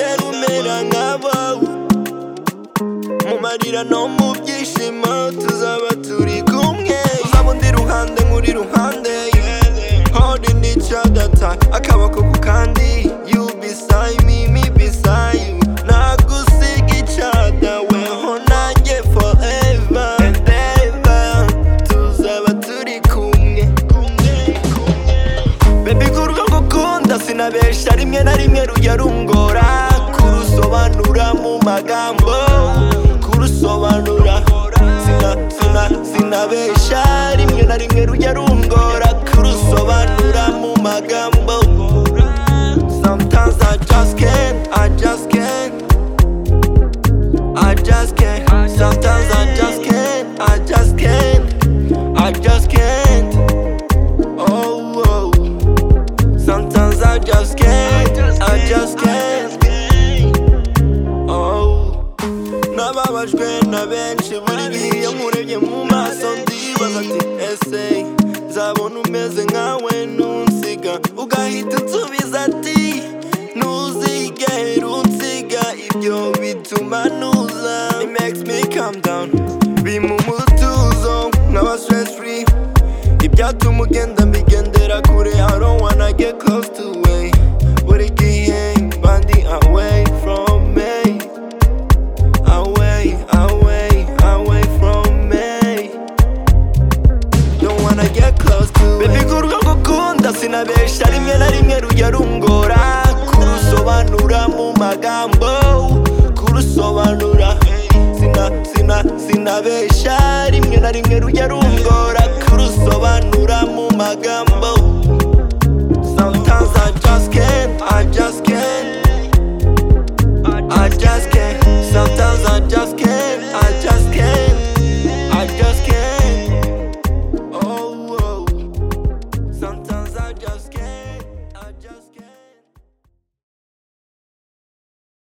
tuzaba nk'abawe mu marira no mu byishimo tuzaba turi kumwe uzaba undi ruhande nk'uri ruhande holding each other tight akaboko ku kandi you beside me me beside you nagusiga each other weho nanjye forever and ever tuzaba turi kumwe Baby kurwo ngukunda sinabesha rimwe na rimwe rujya rungora Kurusobanura mu magambo Kurusobanura Sina, sina, sinabesha rimwe na rimwe rujya rungora Kurusobanura mu magambo Sometimes I just can't, I just can't I just can't Sometimes I just can't, I just can't I just can't Oh, oh. Sometimes I just can't, I just can't. Oh, nababajwe na benshi buri gihe iyo nkurebye mu maso ndibaza ati ese nzabona umeze nkawe nunsiga ugahita unsubiza ati ntuzigera unsiga ibyo bituma ntuza It makes me calm down bimpa umutuzo nkaba stress free ibyatuma ugenda mbigendera kure I don't wanna get close to way buri gihe bandi away from me away away away from me don't wanna get close to baby kurwo gukunda sinabesha rimwe na rimwe rujya rungora kurusobanura mu magambo kurusobanura sina sina sinabesha rimwe na rimwe rujya rungora kuru